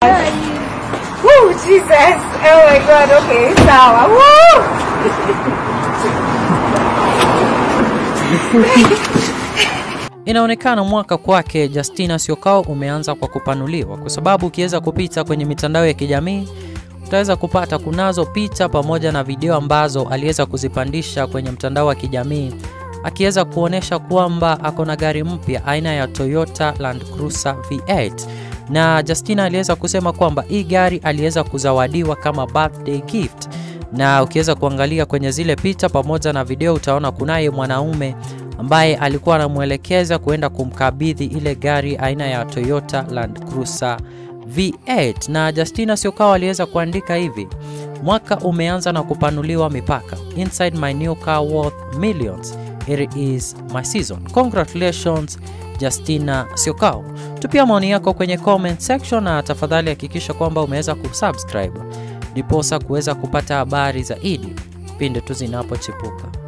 Woo, Jesus. Oh my God. Okay, sawa. Woo! Inaonekana mwaka kwake Justina Syokau umeanza kwa kupanuliwa, kwa sababu ukiweza kupita kwenye mitandao ya kijamii utaweza kupata kunazo picha pamoja na video ambazo aliweza kuzipandisha kwenye mtandao wa kijamii akiweza kuonyesha kwamba ako na gari mpya aina ya Toyota Land Cruiser V8 na Justina aliweza kusema kwamba hii gari aliweza kuzawadiwa kama birthday gift, na ukiweza kuangalia kwenye zile picha pamoja na video utaona kunaye mwanaume ambaye alikuwa anamwelekeza kuenda kumkabidhi ile gari aina ya Toyota Land Cruiser V8 na Justina Syokau aliweza kuandika hivi: mwaka umeanza na kupanuliwa mipaka. Inside my new car worth millions. Here is my season. Congratulations Justina Syokau. Tupia maoni yako kwenye comment section na tafadhali hakikisha kwamba umeweza kusubscribe ndiposa kuweza kupata habari zaidi pindi tu zinapochipuka.